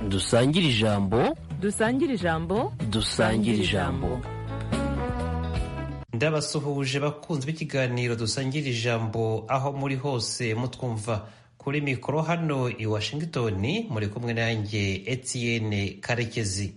dusangire ijambo dusangire ijambo dusangire ijambo ndabasuhuje bakunzi b'ikiganiro dusangira ijambo aho muri hose mutwumva kuri mikoro hano i washington muri kumwe nanjye etienne karekezi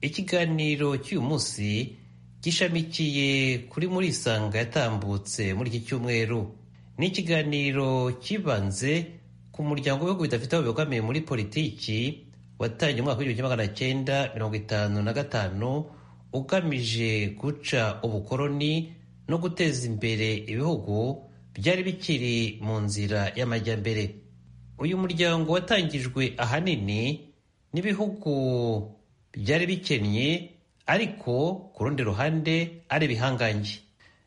ikiganiro cy'uyu munsi gishamikiye kuri muri isanga yatambutse muri iki cyumweru ni ikiganiro kibanze ku muryango w'ibihugu bidafite aho bibogamiye muri politiki watangiye umwaka w'igihumbi kimwe magana cyenda mirongo itanu na gatanu ugamije guca ubukoroni no guteza imbere ibihugu byari bikiri mu nzira y'amajyambere uyu muryango watangijwe ahanini n'ibihugu byari bikennye ariko ku rundi ruhande ari ibihangange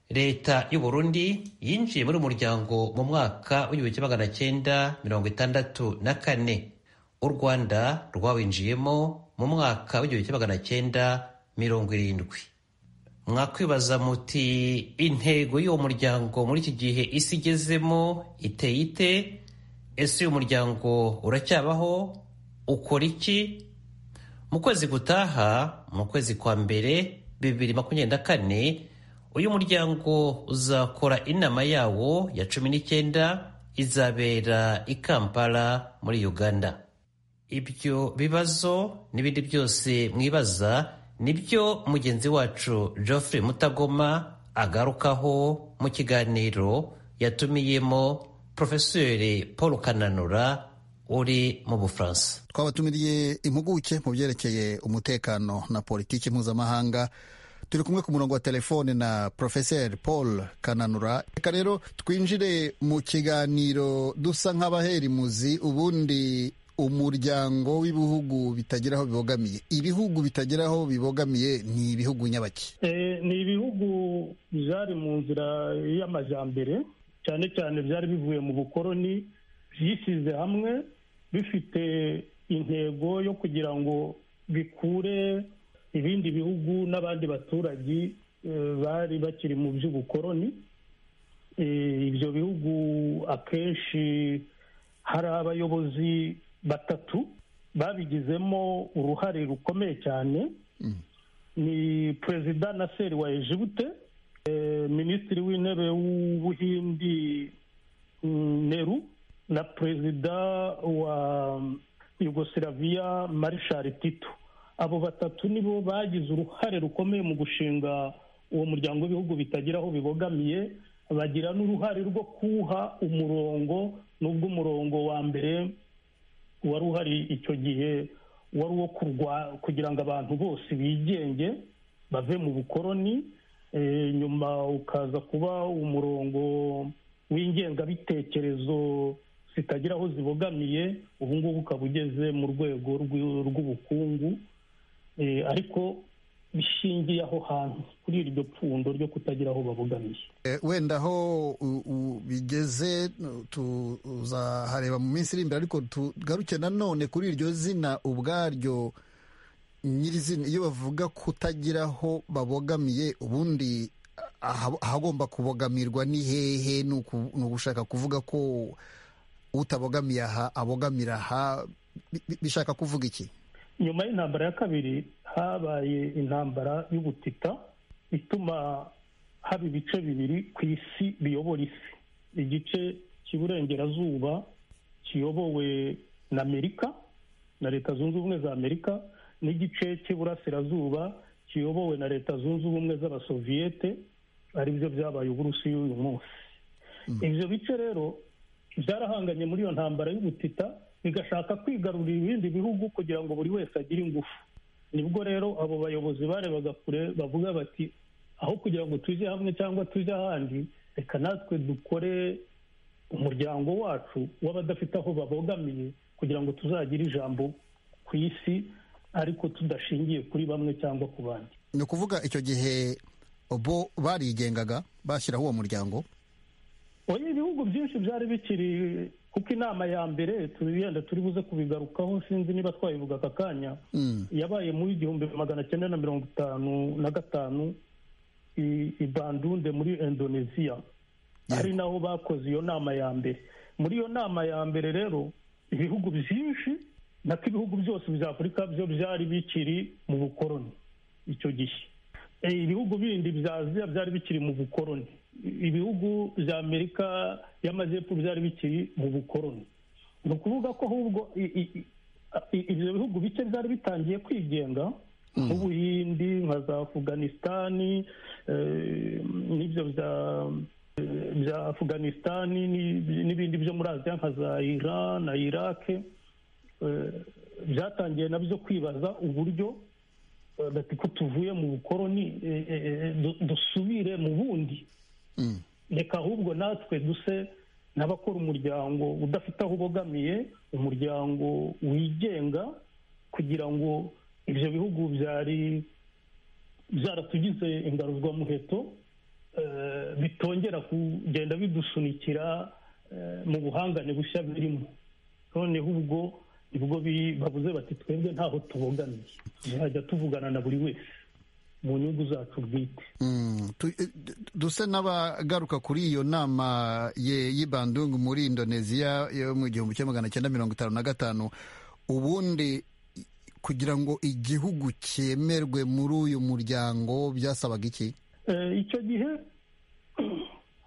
leta y'u Burundi yinjiye muri uyu muryango mu mwaka w'igihumbi kimwe magana cyenda mirongo itandatu na kane u rwanda rwawinjiyemo mu mwaka w'igihumbi kimwe magana cyenda mirongo irindwi mwakwibaza muti intego y'uwo muryango muri iki gihe isi igezemo iteye ite ese uyu muryango uracyabaho ukora iki mu kwezi gutaha mu kwezi kwa mbere bibiri makumyabiri na kane uyu muryango uzakora inama yawo ya cumi n'icyenda izabera i kampala muri uganda ibyo bibazo n'ibindi byose mwibaza nibyo mugenzi wacu geoffrey mutagoma agarukaho mu kiganiro yatumiyemo porofeseri paul kananura uri mu bufaransa twabatumiriye impuguke mu byerekeye umutekano na politiki mpuzamahanga turi kumwe ku murongo wa telefone na porofeseri paul kananura reka rero twinjire mu kiganiro dusa nk'abaherimuzi ubundi umuryango w'ibihugu bitagira aho bibogamiye ibihugu bitagira aho bibogamiye ni ibihugu nyabaki ni ibihugu byari mu nzira y'amajyambere cyane cyane byari bivuye mu bukoroni byishyize hamwe bifite intego yo kugira ngo bikure ibindi bihugu n'abandi baturage bari bakiri mu by'ubukoroni ibyo bihugu akenshi hari abayobozi batatu babigizemo uruhare rukomeye cyane ni perezida na seri wa ejibute minisitiri w'intebe w'ubuhindi neru na perezida wa yugosiraviya marishari tito abo batatu nibo bagize uruhare rukomeye mu gushinga uwo muryango w'ibihugu bitagira aho bibogamiye bagira n'uruhare rwo kuwuha umurongo n'ubwo umurongo wa mbere wari uhari icyo gihe wari uwo kugira ngo abantu bose bigenge bave mu bukoroni nyuma ukaza kuba umurongo w'ingengabitekerezo zitagira aho zibogamiye ubu ngubu ukaba ugeze mu rwego rw'ubukungu ariko bishingiye aho hantu kuri iryo pfundo ryo kutagira aho babogamiye wenda aho bigeze tuzahareba mu minsi iri imbere ariko tugaruke nanone kuri iryo zina ubwaryo nyirizina iyo bavuga kutagira aho babogamiye ubundi ahagomba kubogamirwa ni hehe ni ugushaka kuvuga ko utabogamiye aha abogamira aha bishaka kuvuga iki nyuma y'intambara ya kabiri habaye intambara y'ubutita ituma haba ibice bibiri ku isi biyobora isi igice cy'iburengerazuba kiyobowe na amerika na leta zunze ubumwe za amerika n'igice cy'iburasirazuba kiyobowe na leta zunze ubumwe z'abasoviyete ari byo byabaye uburusiya uyu munsi ibyo bice rero byarahanganye muri iyo ntambara y'ubutita bigashaka kwigarurira ibindi bihugu kugira ngo buri wese agire ingufu nibwo rero abo bayobozi barebaga kure bavuga bati aho kugira ngo tujye hamwe cyangwa tujye ahandi reka natwe dukore umuryango wacu w'abadafite aho babogamiye kugira ngo tuzagire ijambo ku isi ariko tudashingiye kuri bamwe cyangwa ku bandi ni ukuvuga icyo gihe bo barigengaga bashyiraho uwo muryango oya ibihugu byinshi byari bikiri kuko inama ya mbere yenda turi buze kubigarukaho sinzi niba twabivuga aka kanya yabaye mu igihumbi magana cyenda na mirongo itanu na gatanu i bandunde muri indonesia ari naho bakoze iyo nama ya mbere muri iyo nama ya mbere rero ibihugu byinshi nako ibihugu byose bya afurika byo byari bikiri mu bukoroni icyo gihe Eh, ibihugu bindi bya aziya byari bikiri mu bukoroni ibihugu bya amerika y'amajyepfo byari bikiri mu bukoroni ni ukuvuga ko ahubwo i- i- i- i- ibyo bihugu bike byari bitangiye kwigenga nk'ubuhindi nka za afuganisitani eh, n'ibyo bya bya afuganisitani ni- n'ibindi byo muri aziya nka za iran na irake eh, byatangiye nabyo kwibaza uburyo eh, bati ko tuvuye mu bukoroni eh, eh, eh, du- dusubire mu bundi Mm. reka ahubwo natwe duse n'abakora umuryango udafite aho ubogamiye umuryango wigenga kugira ngo ibyo bihugu byari byaratugize ingaruzwamuheto eh, bitongera kugenda bidusunikira eh, mu buhangane bushya birimo noneho ubwo nibwo bi- bavuze bati twebwe ntaho tubogamiye tuzajya tuvugana na buri wese mu nyungu zacu bwite Mm, tu- eh, d- dusa n'abagaruka kuri iyo nama ye- y'ibandungu muri indoneziya yo mu gihumbi kimwe magana cyenda mirongo itanu na gatanu ubundi i- kugira ngo igihugu cyemerwe muri uyu muryango byasabaga iki Eh, icyo gihe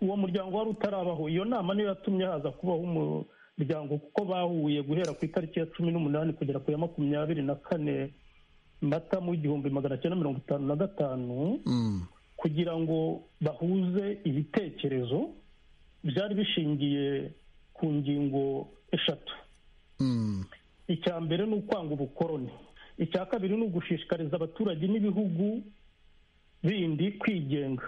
uwo muryango wari utarabaho iyo nama niyo yatumye haza kubaho umuryango kuko bahuye guhera ku itariki ya cumi n'umunani kugera ku ya makumyabiri na kane mata mu igihumbi magana cyenda mirongo itanu na gatanu Mm, kugira ngo bahuze ibitekerezo byari bishingiye ku ngingo eshatu mm, icya mbere ni ukwanga ubukoroni icya kabiri ni ugushishikariza abaturage n'ibihugu bindi kwigenga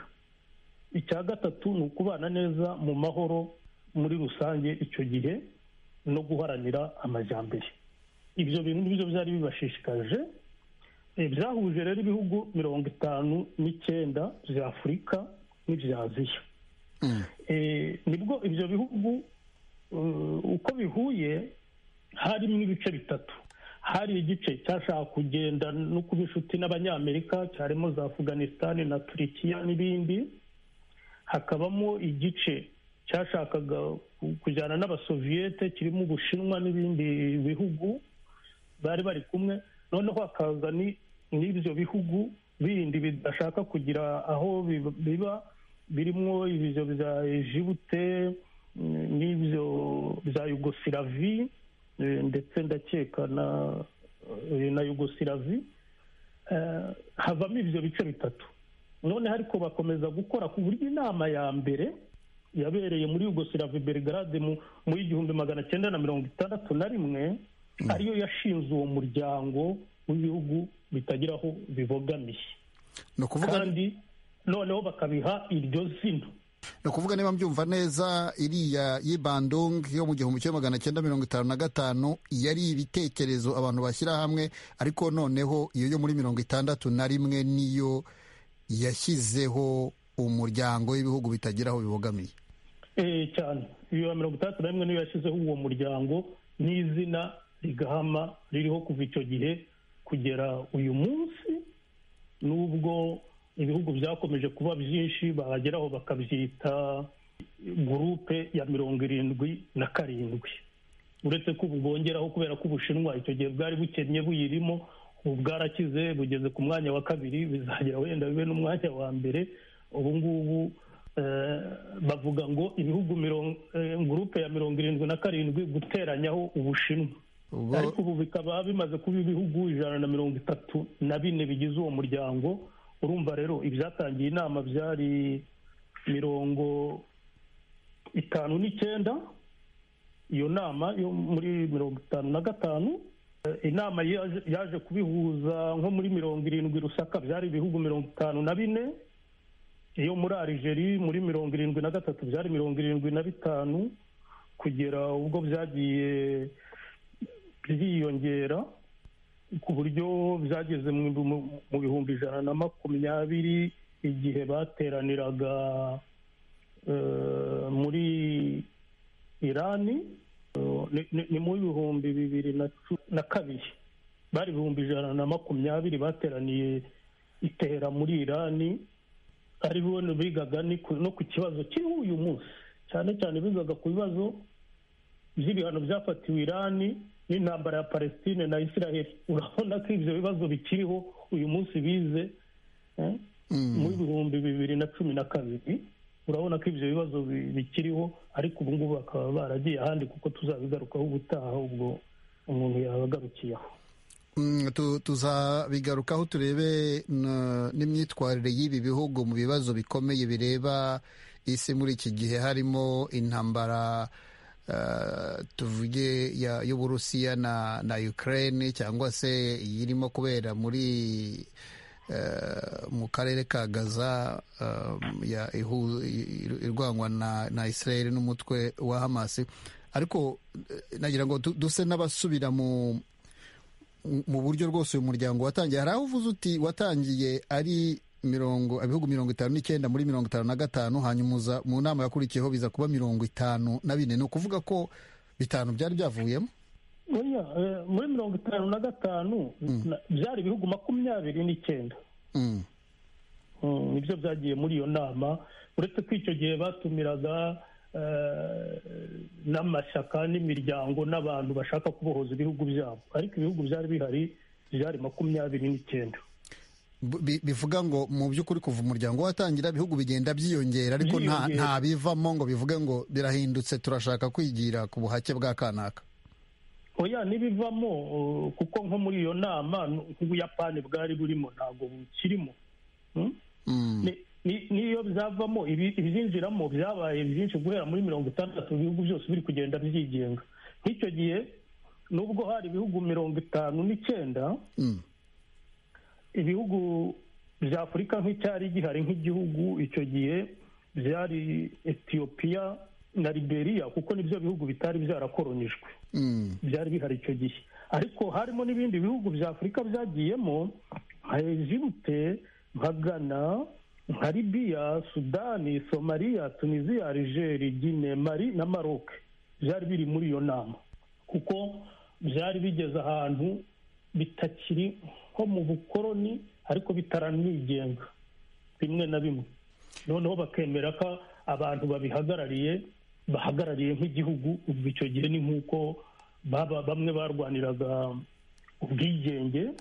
icya gatatu ni ukubana neza mu mahoro muri rusange icyo gihe no guharanira amajyambere ibyo bintu nibyo byari bibashishikaje Eh, byahuje rero ibihugu mirongo itanu n'icyenda bya afurika n'ibya aziya mm, Eh, nibwo ibyo bihugu eh, uko bihuye harimo ibice bitatu hari igice cyashaka kugenda no kuba inshuti n'abanyamerika cyarimo za afuganisitani na turikiya n'ibindi hakabamo igice cyashakaga ku- kujyana n'abasoviyete kirimo ubushinwa n'ibindi bihugu bari bari kumwe noneho hakaza ni- n'ibyo bihugu bindi bidashaka kugira aho bib- biba birimo ibyo bya ejibute mm, n'ibyo bya yugosilavi eh, ndetse ndakeka na eh, na yugosilavi Eh, havamo ibyo bice bitatu noneho ariko bakomeza gukora ku buryo inama ya mbere yabereye muri yugosilavi belgrade mu- mu igihumbi magana cyenda na mirongo itandatu na rimwe ariyo yashinze uwo muryango w'ibihugu bitagira aho bibogamiye ni ukuvuga kandi noneho bakabiha iryo zina ni ukuvuga niba mbyumva neza iriya y'ibandung yo mu gihumbi kimwe magana cyenda mirongo itanu na gatanu yari ibitekerezo abantu bashyira hamwe ariko noneho iyo yo muri mirongo itandatu na rimwe niyo yashyizeho umuryango w'ibihugu bitagiraho bibogamiye Eh, cyane iyo mirongo itandatu na rimwe niyo yashyizeho uwo muryango n'izina rigahama ririho kuva icyo gihe kugera uyu munsi n'ubwo ibihugu byakomeje kuba byinshi bageraho bakabyita gurupe ya mirongo irindwi na karindwi uretse ko ubu bongeraho kubera ko ubushinwa icyo gihe bwari bukennye buyirimo ubu bwarakize bugeze ku mwanya wa kabiri bizagera wenda bibe n'umwanya wa mbere ubu ngubu eh, bavuga ngo ibihugu mirongo eh, gurupe ya mirongo irindwi na karindwi guteranyaho ubushinwa Ubwo- ariko ubu bikaba bimaze kuba ibihugu ijana na mirongo itatu na bine bigize uwo muryango urumva rero ibyatangiye inama byari mirongo itanu n'icyenda iyo nama yo muri mirongo itanu na gatanu eh, inama yaje- yaje kubihuza nko muri mirongo irindwi rusaka byari ibihugu mirongo itanu na bine iyo muri arigeri muri mirongo irindwi na gatatu byari mirongo irindwi na bitanu kugera ubwo byagiye byiyongera ku buryo byageze mu mu- mu bihumbi ijana na makumyabiri igihe bateraniraga eh, muri irani eh, ni- ni- ni mu bihumbi bibiri na cu- na kabiri bari ibihumbi ijana na makumyabiri bateraniye itera muri irani ari bo bigaga ni ku- no ku kibazo kiriho uyu munsi cyane cyane bigaga ku bibazo by'ibihano byafatiwe irani n'intambara ya palestine na israel urabona ko ibyo bibazo bikiriho uyu munsi bize eh, mu bihumbi bibiri na cumi na kabiri urabona ko ibyo bibazo bi- bikiriho ariko ubu ngubu bakaba baragiye ahandi kuko tuzabigarukaho ubutaha ubwo umuntu yabagarukiye aho Mm, tu- tuzabigarukaho turebe n- n'imyitwarire y'ibi bihugu mu bibazo bikomeye bireba isi muri iki gihe harimo intambara eh, tuvuge ya- y'uburusiya na na ukraine cyangwa se irimo kubera muri eh, mu karere ka gaza eh, ya- ihu- i- irwanywa na na israel n'umutwe wa hamas ariko eh, nagira ngo du- duse n'abasubira mu mu buryo rwose uyu muryango watangiye hari aho uvuze uti watangiye ari mirongo ibihugu mirongo itanu n'icyenda muri mirongo itanu na gatanu hanyuma uza mu nama yakurikiyeho biza kuba mirongo itanu na bine ni ukuvuga ko bitanu byari byavuyemo Oya, eh, muri mirongo itanu na gatanu na- byari ibihugu makumyabiri n'icyenda Mm. Mm, nibyo byagiye muri iyo nama uretse ko icyo gihe batumiraga eh, n'amashyaka n'imiryango n'abantu bashaka kubohoza ibihugu byabo ariko ibihugu byari bihari byari makumyabiri n'icyenda Bi- bivuga ngo mu by'ukuri kuva umuryango watangira ibihugu bigenda byiyongera ariko nta Byiyongera. nta bivamo ngo bivuge ngo birahindutse turashaka kwigira ku buhake bwa kanaka oya n'ibivamo uh, kuko nko muri iyo nama n- nk'ubuyapani bwari burimo ntabwo bukirimo Mm? Mm. Ni- ni- n'iyo byavamo ibi- ibizinjiramo byabaye byinshi guhera muri mirongo itandatu ibihugu byose biri kugenda byigenga nk'icyo gihe nubwo hari ibihugu mirongo itanu n'icyenda Mm. ibihugu bya afurika nk'icyari gihari nk'igihugu icyo gihe byari etiyopiya na liberiya kuko nibyo bihugu bitari byarakolonijwe Mm. byari bihari icyo gihe ariko harimo n'ibindi bihugu bya afurika byagiyemo nka ejibute nka ghana nka libiya sudani somaliya tunisiya algeri gine mari na maroc byari biri muri iyo nama kuko byari bigeze ahantu bitakiri nko mu bukoroni ariko bitaranigenga bimwe na bimwe noneho bakemera ko abantu babihagarariye bahagarariye nk'igihugu ubwo icyo gihe ni nk'uko baba- bamwe barwaniraga ubwigenge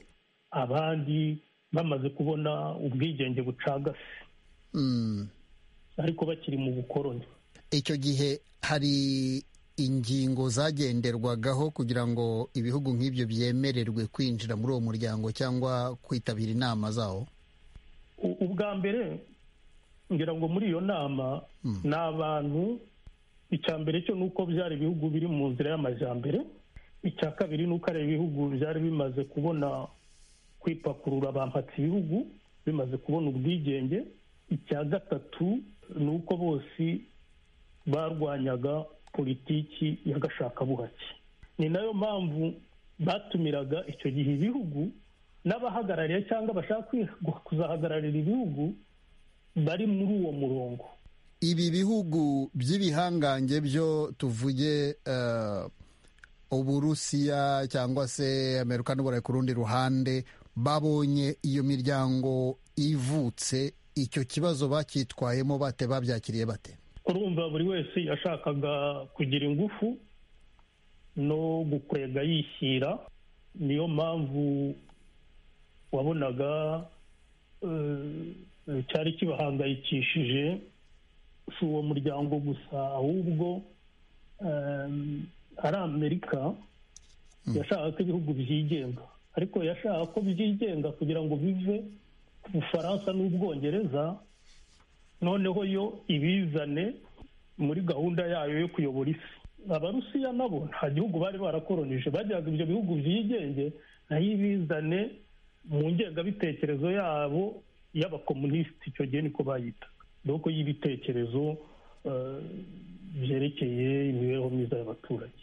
abandi bamaze kubona ubwigenge bucagase Mm. ariko bakiri mu bukoroni icyo gihe hari ingingo zagenderwagaho kugira ngo ibihugu nk'ibyo byemererwe kwinjira muri uwo muryango cyangwa kwitabira inama zawo U- ubwa mbere ngira ngo muri iyo nama ni abantu icya mbere cyo ni uko byari ibihugu biri mu nzira y'amajyambere icya kabiri ni uko ari ibihugu byari bimaze kubona kwipakurura bampatse ibihugu bimaze kubona ubwigenge icya gatatu ni uko bose barwanyaga politiki y'agashakabuhake ni nayo mpamvu batumiraga icyo gihe ibihugu n'abahagarariye cyangwa bashaka kwi- kuzahagararira ibihugu bari muri uwo murongo ibi bihugu by'ibihangange byo tuvuge eh, uburusiya cyangwa se amerika n'uburayi ku rundi ruhande babonye iyo miryango ivutse icyo kibazo bacyitwayemo bate babyakiriye bate urumva buri wese yashakaga kugira ingufu no gukwega yishyira niyo mpamvu wabonaga eh, cyari kibahangayikishije si uwo muryango gusa ahubwo eh, ari amerika yashakaga ko ibihugu byigenga ariko yashaka ko byigenga kugira ngo bive ku bufaransa n'ubwongereza noneho yo ibizane muri gahunda yayo yo kuyobora isi abarusiya nabo nta gihugu bari barakoronije bajyaga ibyo bihugu byigenge nayo ibizane mu ngengabitekerezo yabo y'abakomunisiti icyo gihe niko bayita nuko y'ibitekerezo eh, byerekeye imibereho myiza y'abaturage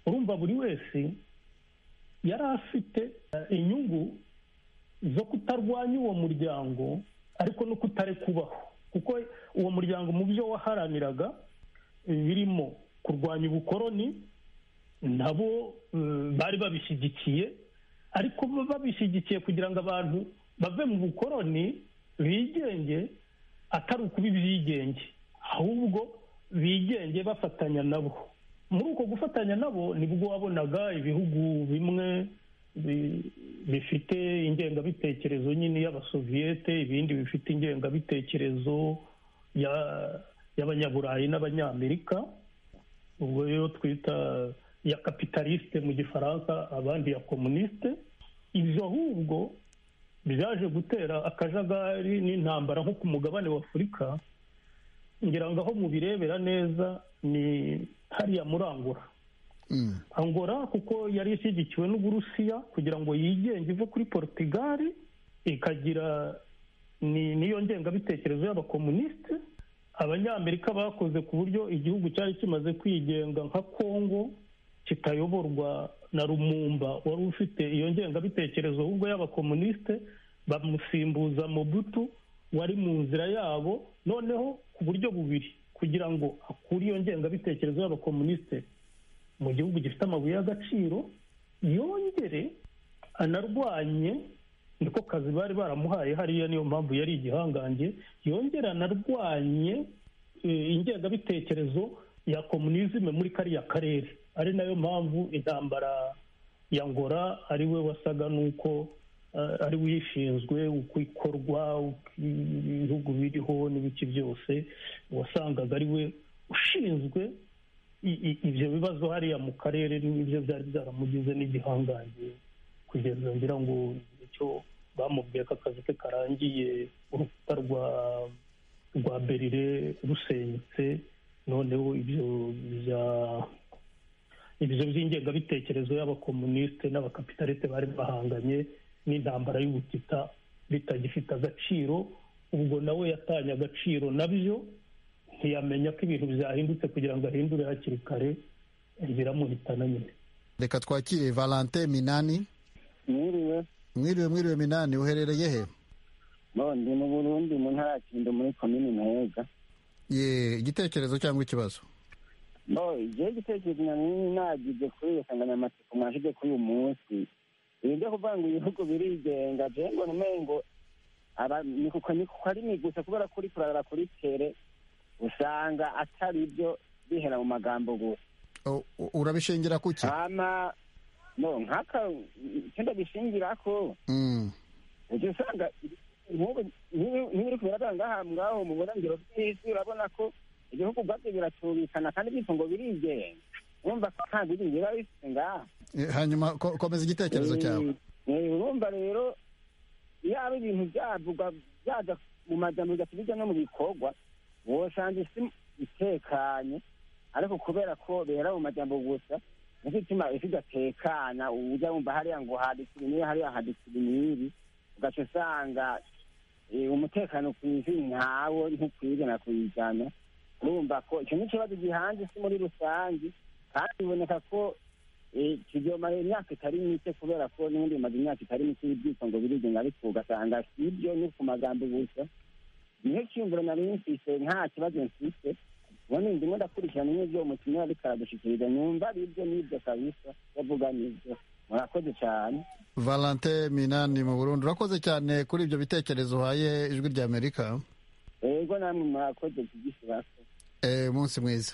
urumva buri wese yari afite eh, inyungu zo kutarwanya uwo muryango ariko no kutare kubaho kuko uwo muryango mu byo waharaniraga eh, birimo kurwanya ubukoroni nabo eh, bari babishyigikiye ariko bo babishyigikiye kugira ngo abantu bave mu bukoroni bigenge atari ukuba ibyigenge ahubwo bigenge bafatanya nabo muri uko gufatanya nabo nibwo wabonaga ibihugu bimwe bi- bifite ingengabitekerezo nyine y'abasoviyete ibindi bifite ingengabitekerezo ya- y'abanyaburayi n'abanyamerika ubwo rero twita ya kapitalisite mu gifaransa abandi ya komunisite ibyo ahubwo byaje gutera akajagari n'intambara nko ku mugabane wa afurika ngira ngo aho mubirebera neza ni hariya muri angora Mm. angora kuko yari ishyigikiwe n'uburusiya kugira ngo yigenge ive kuri porutigali ikagira ni- n'iyo ngengabitekerezo y'abakomunisite abanyamerika bakoze ku buryo igihugu cyari kimaze kwigenga nka kongo kitayoborwa na rumumba wari ufite iyo ngengabitekerezo ahubwo y'abakomunisite bamusimbuza mobutu wari mu nzira yabo noneho ku buryo bubiri kugira ngo akure iyo ngengabitekerezo y'abakomunisite mu gihugu gifite amabuye y'agaciro yongere anarwanye niko kazi bari baramuhaye hariya niyo mpamvu yari igihangange yongere anarwanye e, ingengabitekerezo ya komunizime muri kariya karere ari nayo mpamvu intambara ya ngora ari we wasaga n'uko eh, ari we uyishinzwe uko ikorwa uko ibihugu biriho n'ibiki byose wasangaga ari we ushinzwe i- i- ibyo bibazo hariya mu karere n'ibyo byari byaramugize n'igihangange kugeza ngira ngo icyo bamubwiye ko akazi ke karangiye urukuta rwa rwa berire rusenyutse noneho ibyo bya ibyo by'ingengabitekerezo y'abakomunisite n'abakapitalite bari bahanganye n'intambara y'ubutita bitagifite agaciro ubwo nawe yatanye agaciro nabyo ntiyamenya ko ibintu byahindutse kugira ngo ahindure hakiri kare biramuhitana nyine reka twakire valente minani mwiriwe mwiriwe mwiriwe minani uherereye he bo ndi mu burundi mu ntara ya kindo muri komini muheza ye igitekerezo cyangwa ikibazo bo igihe gitekerezo nari nagize kuri iyo nsanganyamatsiko mwashyize kuri uyu munsi ibi byo kuvuga ngo ibihugu birigenga jewe ngo numengo aba- ni kuko ni kuko ari migusa kubera kuri kurarara kuri tere usanga atari byo bihera mu magambo gusa U- u- urabishingira ku ki hama no nk'aka kenda bishingira ko Mm. ujya usanga nk'ubu niba uri kubiraranga aha ngaho mu burengero bw'isi urabona ko ibihugu ubwabyo biracubikana kandi bityo ngo birigenga urumva ko nta biringi biba bifite ngaha Eh, hanyuma ko- komeza igitekerezo cyawe Eh, urumva rero yaba ibintu byavugwa byaza mu majambo bigahita bijya no mu bikorwa wosanga isi itekanye ariko kubera ko bera mu majambo gusa nicyo gituma isi idatekana ujya wumva hariya ngo haditse ibi n'ibi hariya haditse ibi n'ibi ugaca usanga eh, umutekano ku isi ntawo ntukwiriye na kuyijyana urumva ko icyo ni ikibazo gihanze isi muri rusange kandi biboneka ko eh, kizomara imyaka itari mike kubera ko n'ubundi bimaze imyaka itari mike ibyitso ngo birigenga ariko ugasanga si ibyo ni ku magambo gusa niyo cyiyumviro nari mfise nta kibazo mfise ubundi ndimo ndakurikirana n'ibyo umutumire ariko aradushikiriza numva ari ibyo n'ibyo kabisa yavuga n'ibyo murakoze cyane valente minani mu burundi urakoze cyane kuri ibyo bitekerezo uhaye ijwi rya amerika ego namwe murakoze kugisibase Eh, umunsi mwiza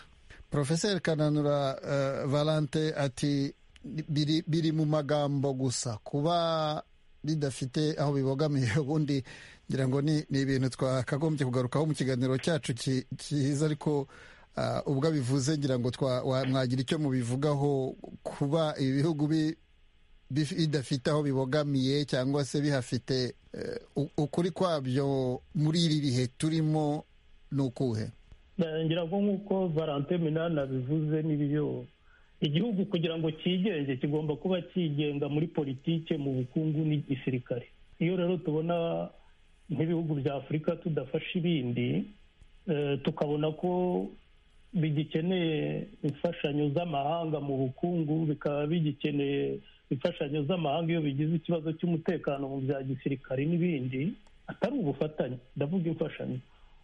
profeseri kananura eh, valente ati biri, biri mu magambo gusa kuba bidafite aho bibogamiye ubundi ngira ngo ni, ni ibintu twakagombye kugarukaho mu kiganiro cyacu ki- kiza ariko ah, ubwo abivuze ngira ngo twa- wa- mwagira icyo mubivugaho kuba ibi bihugu bi- bif- bidafite aho bibogamiye cyangwa se bihafite eh, u- ukuri kwabyo muri iri bihe turimo ni ukuhe ngira ngo nk'uko valente minani abivuze n'ibyo igihugu kugira ngo cyigenge kigomba kuba cyigenga muri politike mu bukungu n'igisirikare iyo rero tubona nk'ibihugu bya afurika tudafasha ibindi eh, tukabona ko bigikeneye imfashanyo z'amahanga mu bukungu bikaba bigikeneye imfashanyo z'amahanga iyo bigize ikibazo cy'umutekano mu bya gisirikare n'ibindi atari ubufatanye ndavuga imfashanyo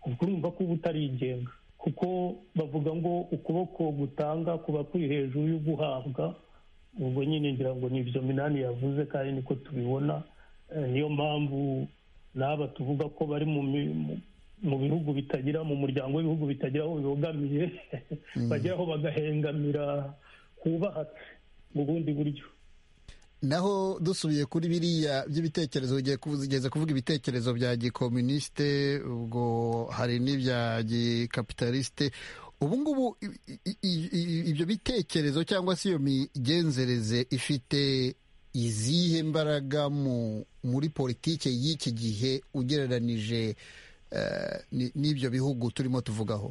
ubwo urumva ko uba utarigenga kuko bavuga ngo ukuboko gutanga kuba kuri hejuru y'uguhabwa ubwo nyine ngira ngo ni ibyo minani yavuze kandi niko tubibona Eh, niyo mpamvu n'aba tuvuga ko bari mu mi- mu- mu bihugu bitagira mu muryango w'ibihugu bitagira aho bibogamiye bageraho bagahengamira hubahatse mu bundi buryo naho dusubiye kuri biriya by'ibitekerezo ugiye kugeza kuvuga ibitekerezo bya gikomunisite ubwo hari n'ibya gikapitalisite ubu ngubu ibyo bitekerezo cyangwa se iyo migenzereze ifite izihe mbaraga muri politiki y'iki gihe ugereranije n'ibyo bihugu turimo tuvugaho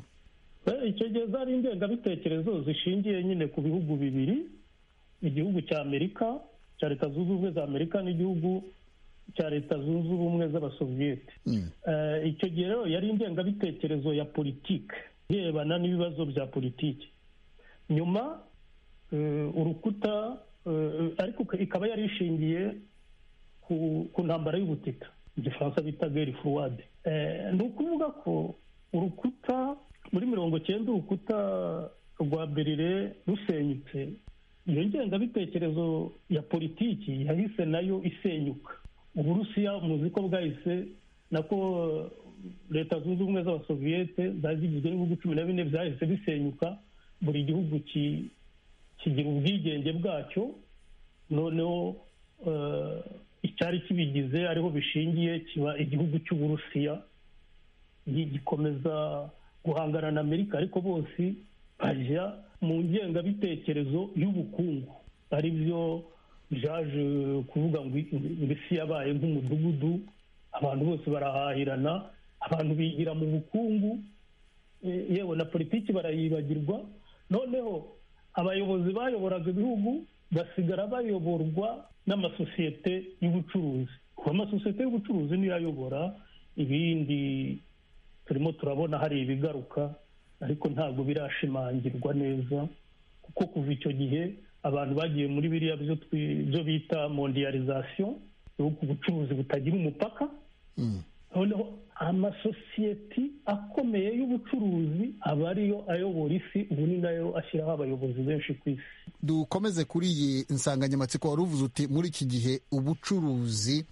icyo gihe zari ingengabitekerezo zishingiye nyine ku bihugu bibiri igihugu cya amerika cya leta zunze ubumwe za amerika n'igihugu cya leta zunze ubumwe z'abasoviyete icyo gihe rero yari ingengabitekerezo ya politiki irebana n'ibibazo bya politiki nyuma urukuta ariko ikaba yari ishingiye ku ntambara y'ubutita igifaransa bita geri furuwade ni ukuvuga ko urukuta muri mirongo cyenda urukuta rwa berire rusenyutse iyo ngengabitekerezo ya politiki yahise nayo isenyuka uburusiya muzi ko bwahise nako leta zunze ubumwe z'abasoviyete zari zigizwe n'ibihugu cumi na bine byahise bisenyuka buri gihugu kigira ubwigenge bwacyo noneho icyari kibigize ariho bishingiye kiba igihugu cy'uburusiya gikomeza guhangana na amerika ariko bose bajya mu ngengabitekerezo y'ubukungu ari byo byaje kuvuga ngo isi yabaye nk'umudugudu abantu bose barahahirana abantu bigira mu bukungu yewe na politiki barayibagirwa noneho abayobozi bayoboraga ibihugu basigara bayoborwa n'amasosiyete y'ubucuruzi kuba amasosiyete y'ubucuruzi niyo ayobora ibindi turimo turabona hari ibigaruka ariko ntabwo birashimangirwa neza kuko kuva icyo gihe abantu bagiye muri biriya byo bita mondiyarizasiyo ubucuruzi butagira umupaka noneho amasosiyeti akomeye y'ubucuruzi aba ariyo ayobora isi ubu ni nayo ashyiraho abayobozi benshi ku isi dukomeze kuri iyi nsanganyamatsiko wari uvuze uti muri iki gihe ubucuruzi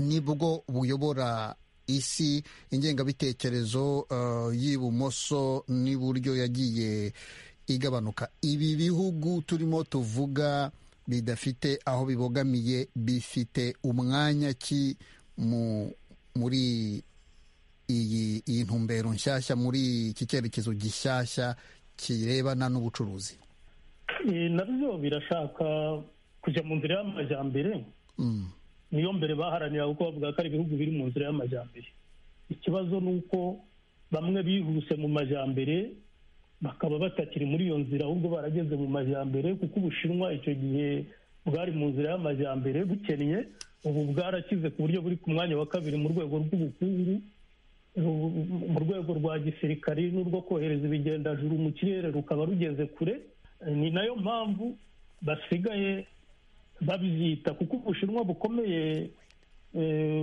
nibwo buyobora isi ingengabitekerezo y'ibumoso n'iburyo yagiye igabanuka ibi bihugu turimo tuvuga bidafite aho bibogamiye bifite umwanya ki muri iyi ntumbero nshyashya muri iki cyerekezo gishyashya kirebana n'ubucuruzi nabyo birashaka kujya mu nzira y'amajyambere niyo mbere baharanira kuko bavuga ko ari ibihugu biri mu nzira y'amajyambere ikibazo ni uko bamwe bihuse mu majyambere bakaba batakiri muri iyo nzira ahubwo barageze mu majyambere kuko ubushinwa icyo gihe bwari mu nzira y'amajyambere bukennye ubu bwarakize ku buryo buri ku mwanya wa kabiri mu rwego rw'ubukungu mu rwego rwa gisirikari n'urwo kohereza ibigendajuru mu kirere rukaba rugeze kure ni nayo mpamvu basigaye babyita kuko ubushinwa bukomeye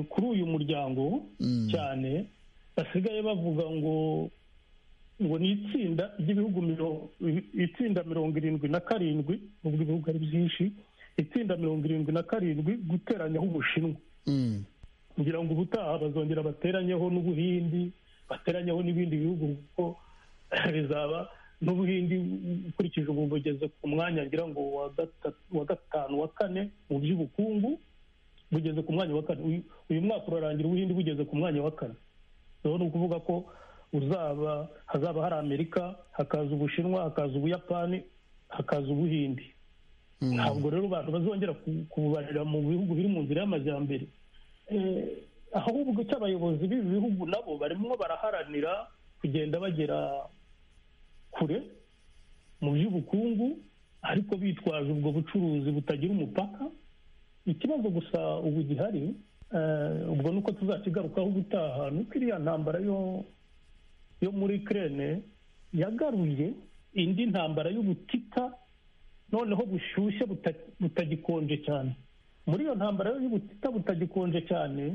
kuri uyu muryango cyane basigaye bavuga ngo ngo ni itsinda ry'ibihugu itsinda mirongo irindwi na karindwi nubwo ibihugu ari byinshi itsinda mirongo irindwi na karindwi guteranyaho ubushinwa kugira ngo ubutaha bazongera bateranyeho n'ubuhindi bateranyeho n'ibindi bihugu kuko bizaba n'ubuhindi ukurikije ubu bugeze ku mwanya ngira ngo wa gatanu wa kane mu by'ubukungu bugeze ku mwanya wa kane uyu mwaka urarangira ubuhindi bugeze ku mwanya wa kane rero ni ukuvuga ko uzaba hazaba hari amerika hakaza ubushinwa hakaza ubuyapani hakaza ubuhindi ntabwo rero abantu bazongera kububarira mu bihugu biri mu nzira y'amajyambere ahubwo icyo abayobozi b'ibi bihugu nabo barimo baraharanira kugenda bagera kure mu by'ubukungu ariko bitwaje ubwo bucuruzi butagira umupaka ikibazo gusa ubu gihari ubwo ni uko tuzakigarukaho ubutaha ni uko iriya ntambara yo muri kerene yagaruye indi ntambara y'ubutita noneho bushyushye butagikonje cyane muri iyo ntambara y'ubutita butagikonje cyane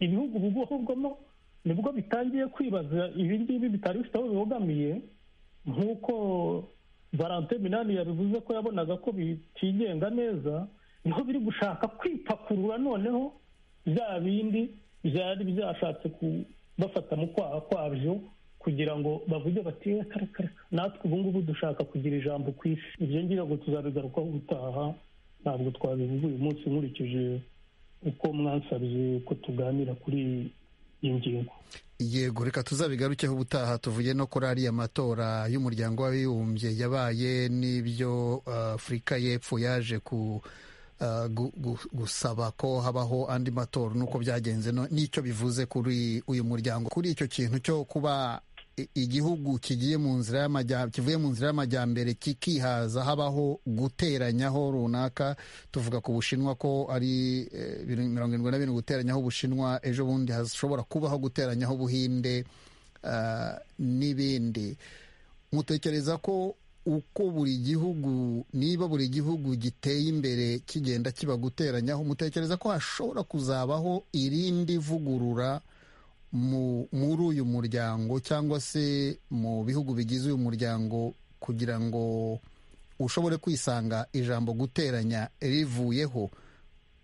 ibihugu bugahubwamo nibwo bitangiye kwibaza ibi ngibi bitari bifite aho bibogamiye nk'uko valante minani yabivuze ko yabonaga ko bitigenga neza niho biri gushaka kwipakurura noneho bya bindi byari byashatse bafata mu kwaha kwabyo kugira ngo bavuge bati reka reka reka natwe ubu ngubu dushaka kugira ijambo ku isi ibyo ngira ngo tuzabigarukaho gutaha ntabwo twabivuga uyu munsi nkurikije uko mwansabye ko tuganira kuri iyi ngingo yego reka tuzabigarukeho ubutaha tuvuye no kuri ariya matora y'umuryango w'abibumbye yabaye n'ibyo uh, afurika y'epfo yaje ku uh, gu- gu- gusaba ko habaho andi matora nuko byagenze no- n'icyo bivuze kuri uyu muryango kuri icyo kintu cyo kuba i- igihugu kigiye mu nzira y'amajya- kivuye mu nzira y'amajyambere kikihaza habaho guteranyaho runaka tuvuga ku bushinwa ko ari eh, biri- mirongo irindwi na birindwi guteranyaho ubushinwa ejo bundi hashobora kubaho guteranyaho ubuhinde ah, n'ibindi mutekereza ko uko buri gihugu niba buri gihugu giteye imbere kigenda kiba guteranyaho mutekereza ko hashobora kuzabaho irindi vugurura mu muri uyu muryango cyangwa se mu bihugu bigize uyu muryango kugira ngo ushobore kwisanga ijambo guteranya rivuyeho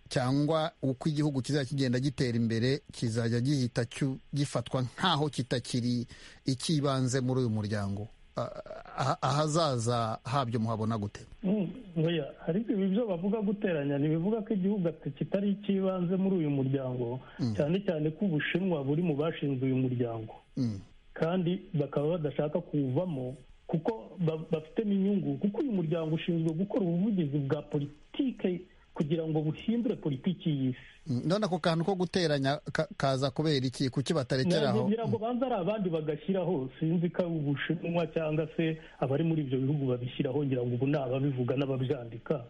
cyangwa uko igihugu kizajya kigenda gitera imbere kizajya gihita cyu- gifatwa nk'aho kitakiri ikibanze muri uyu muryango Ah, ah- ahazaza habyo muhabona gute Mm, oya, ariko ibi byo bavuga guteranya ntibivuga ko igihugu ati- kitari icy'ibanze muri uyu muryango cyane cyane ko ubushinwa buri mu bashinze uyu muryango Mm. kandi bakaba badashaka kuwuvamo kuko ba- bafitemo inyungu kuko uyu muryango ushinzwe gukora ubuvugizi bwa politike kugira ngo buhindure politiki y'isi Mm, none ako kantu ko guteranya ka- kaza kubera iki kuki batarekera aho ngira ngo banza ari abandi bagashyiraho sinzi ko ari ubushinwa cyangwa se abari muri ibyo bihugu babishyiraho ngira ngo ubu ni ababivuga n'ababyandika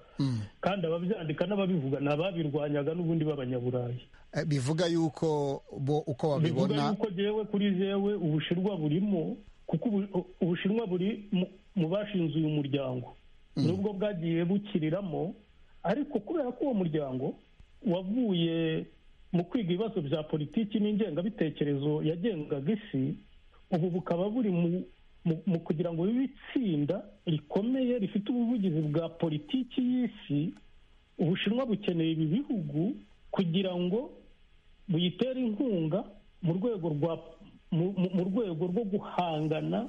kandi ababyandika n'ababivuga ni ababirwanyaga n'ubundi b'abanyaburayi Eh, bivuga yuko bo uko bivuga babibona yuko jewe kuri jewe ubushinwa burimo kuko ubu- ubushinwa buri mu- mu bashinze uyu muryango nubwo bwagiye bukiriramo ariko kubera ko uwo muryango wavuye mu kwiga ibibazo bya politiki n'ingengabitekerezo yagengaga isi ubu bukaba buri mu mu- mu kugira ngo bibe itsinda rikomeye rifite ubuvugizi bwa politiki y'isi ubushinwa bukeneye ibi bihugu kugira ngo buyitera inkunga mu rwego rwa mu, mu- mu rwego rwo guhangana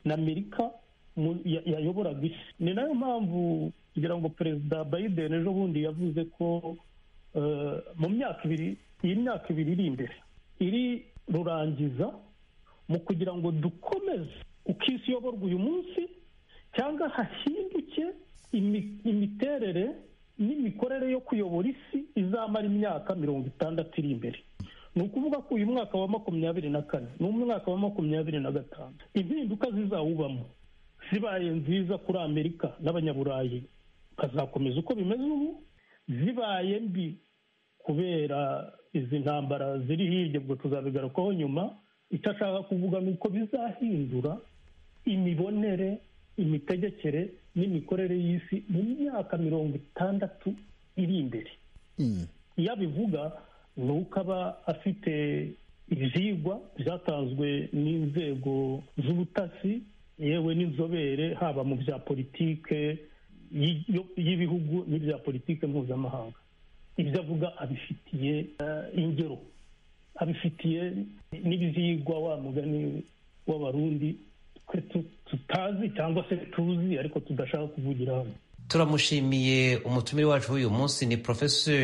na amerika mu- ya- yayoboraga isi ni nayo mpamvu kugira ngo perezida biden ejo bundi yavuze ko eh, mu myaka ibiri iyi myaka ibiri iri imbere iri rurangiza mu kugira ngo dukomeze uko isi iyoborwa uyu munsi cyangwa hahinduke imi- imiterere n'imikorere yo kuyobora isi izamara imyaka mirongo itandatu iri imbere ni ukuvuga ko uyu mwaka wa makumyabiri na kane ni umwaka wa makumyabiri na gatanu impinduka zizawubamo zibaye nziza kuri amerika n'abanyaburayi bazakomeza uko bimeze ubu zibaye mbi kubera izi ntambara ziri hirya ubwo tuzabigarukaho nyuma icyo ashaka kuvuga ni uko bizahindura imibonere imitegekere n'imikorere y'isi mu myaka mirongo itandatu iri imbere Mm. iyo abivuga ni uko aba afite ibyigwa byatanzwe n'inzego z'ubutasi yewe n'inzobere haba mu bya politike y- yo- y'ibihugu n'ibya politike mpuzamahanga ibyo avuga abifitiye eh, ingero abifitiye n'ibyigwa wa mugani w'abarundi twe tu- tutazi cyangwa se tuzi ariko tudashaka kuvugira hano turamushimiye umutumire wacu w'uyu munsi ni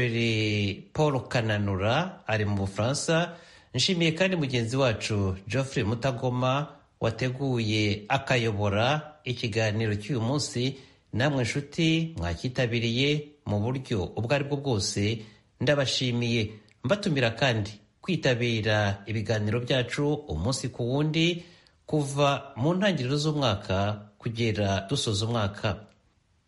porofeseri paul kananura ari mu bufaransa nshimiye kandi mugenzi wacu geoffrey mutagoma wateguye akayobora ikiganiro cy'uyu munsi namwe inshuti mwakitabiriye mu buryo ubwo ari bwo bwose ndabashimiye mbatumira kandi kwitabira ibiganiro byacu umunsi ku wundi kuva mu ntangiriro z'umwaka kugera dusoza umwaka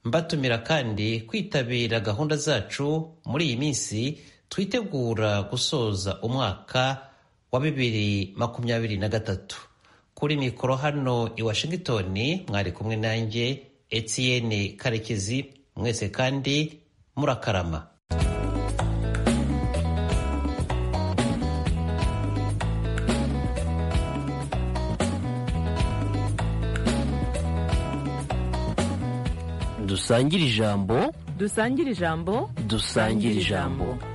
mbatumira kandi kwitabira gahunda zacu muri iyi minsi twitegura gusoza umwaka wa bibiri makumyabiri na gatatu kuri mikoro hano i washington mwari kumwe nanjye etienne karekezi mwese kandi murakarama dusangire ijambo dusangire ijambo dusangire ijambo